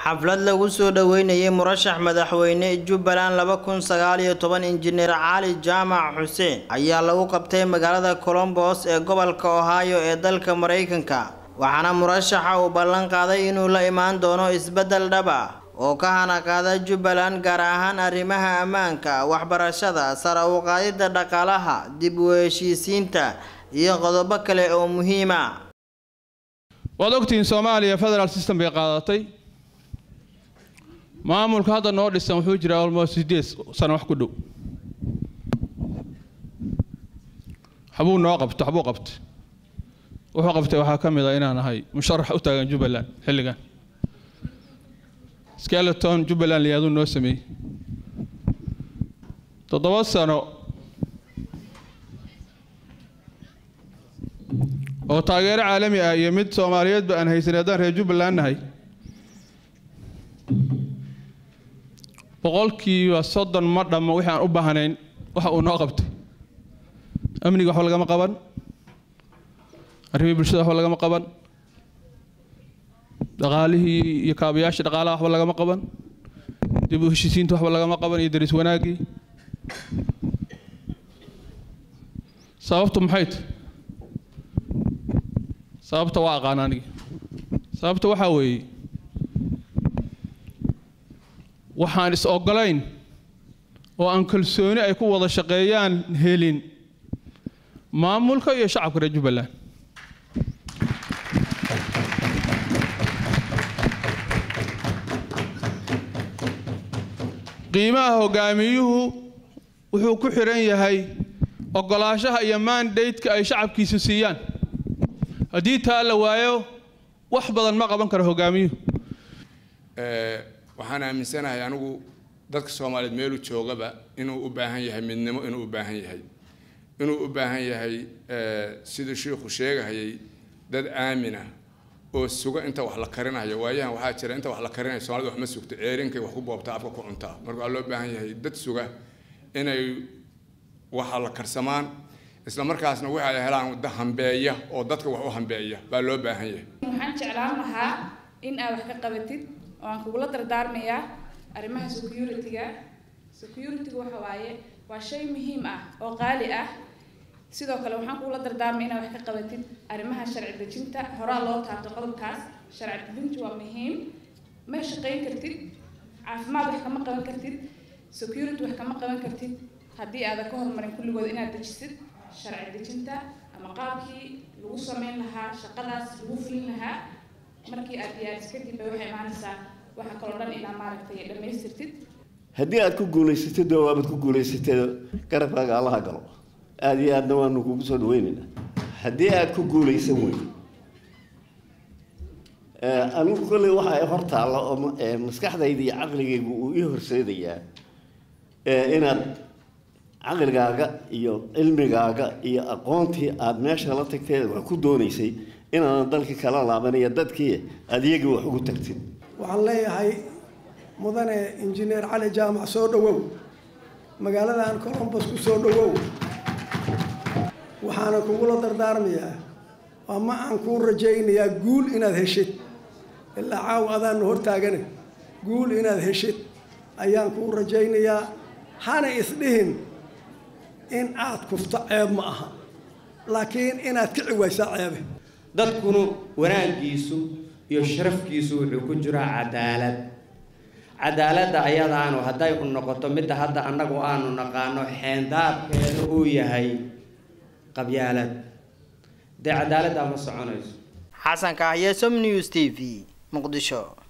xaflad lagu soo dhaweynayay murashax madaxweyne jubbaland laba kun sagaal iyo toban injineer cali jaamac xuseen ayaa lagu qabtay magaalada colombos ee gobolka ohio ee dalka maraykanka waxaana murashaxa uu ballan qaaday inuu la imaan doono isbeddel dhab ah oo ka hanaqaada jubbaland gaar ahaan arrimaha ammaanka waxbarashada sare u qaadidda dhaqaalaha dib u heshiisiinta iyo qodobo kale oo muhiima waad ogtihiin soomaaliya federal system bay qaadatay maamulka hadda noo dhisan wuxuu jiraa almost sideed sano wax ku dhow waxbuu noo qabto waxbuu qabtay wuxuu qabtay waxaa ka mid a inaan ahay musharax u taagan jubbaland xilligan skeleton jubbaland liyaaduu noo sameeyey toddoba sano oo taageero caalami ah iyo mid soomaaliyeedba aan haysan haddaan reer jubbaland nahay boqolkiiba soddon ma dhammo wixii aan u baahnayn waxa uu noo qabtay amniga waxba lagama qaban arrimihii bulshada waxba lagama qaban dhaqaalihii iyo kaabayaashii dhaqaalaha waxba lagama qaban dib u heshiisiinta waxba lagama qaban iyo daris wanaaggii sababtu maxay tahy sababta waa aqaan anigi sababta waxaa weeye waxaan is ogolayn oo aan kalsooni ay ku wada shaqeeyaan helin maamulka iyo shacabka reer jubbaland qiimaha hogaamiyuhu wuxuu ku xiran yahay ogolaashaha iyo mandateka ay shacabkiisu siiyaan haddii taa la waayo wax badan ma qaban karo hogaamiyuhu waxaan aaminsanahay anigu dadka soomaaliyeed meeluu joogaba inuu u baahan yahay midnimo inuu u baahan yahay inuu u baahan yahay siduu shiikhu sheegahayay dad aamina oo suga inta wax la karinayo waayahan waxaa jira inta wax la karinayo soomaalida wax ma sugto ceerinkay wax ku boobtaa afka ku cuntaa marka waa loo baahan yahay dad suga inay waxa la karsamaan isla markaasna waxa ay helaan wada hambeeya oo dadka wax u hambeeya baa loo baahan yahay waxaan jeclaan lahaa in aad wax ka qabatid oo aan kugula dardaarmayaa arrimaha security-ga security-ga waxa waaye waa shay muhiim ah oo qaali ah sidoo kale waxaan kugula dardaarmaya inaad wax ka qabatid arrimaha sharci dejinta horaa loo taabto qodobkaas sharci dejintu waa muhiim ma shaqayn kartid caafimaad wax kama qaban kartid security wax kama qaban kartid haddii aadan ka horumarin kulligood inaad dejisid sharci dejinta ama qaabkii lagu sameyn lahaa shaqadaas lagu fulin lahaa markii aad diyaaris kadib bay waxay imaanaysaa waxa kaloo dhan inaa maaragtay dhammaystirtid haddii aad ku guulaysatid oo waabad ku guulaysatay garabkaaga allaha galo aada iyo aadna waanu kugu soo dhaweynaynaa haddii aad ku guulaysan weyn anigu kolley waxa ay hor taalla oo maskaxdayda iyo caqligaygu uu ii horseedayaa inaad caqligaaga iyo cilmigaaga iyo aqoontii aada meesha la tagtay wax ku doonaysay inaadan dalkii kala laabanaya dadkii aada iyagii wax ugu tagtid waxaan leeyahay mudane injineer cali jaamac soo dhowow magaaladan colombos ku soo dhowow waxaana kugula dardaarmayaa ama aan kuu rajaynayaa guul inaad heshid ilaa caaw adaanna hortaagane guul inaad heshid ayaan kuu rajaynayaa hana isdhihin in aad kufto ceeb ma aha laakiin inaad kici waysaa ceebe dadkunu wanaaggiisu iyo sharafkiisu wuxuu ku jiraa cadaalad cadaaladda ayadaanu hadday u noqoto midda hadda annagu aanu naqaano xeendaabkeeda uu yahay qabyaalad dee cadaaladdaa ma soconayso xasan kahye som news t v muqdisho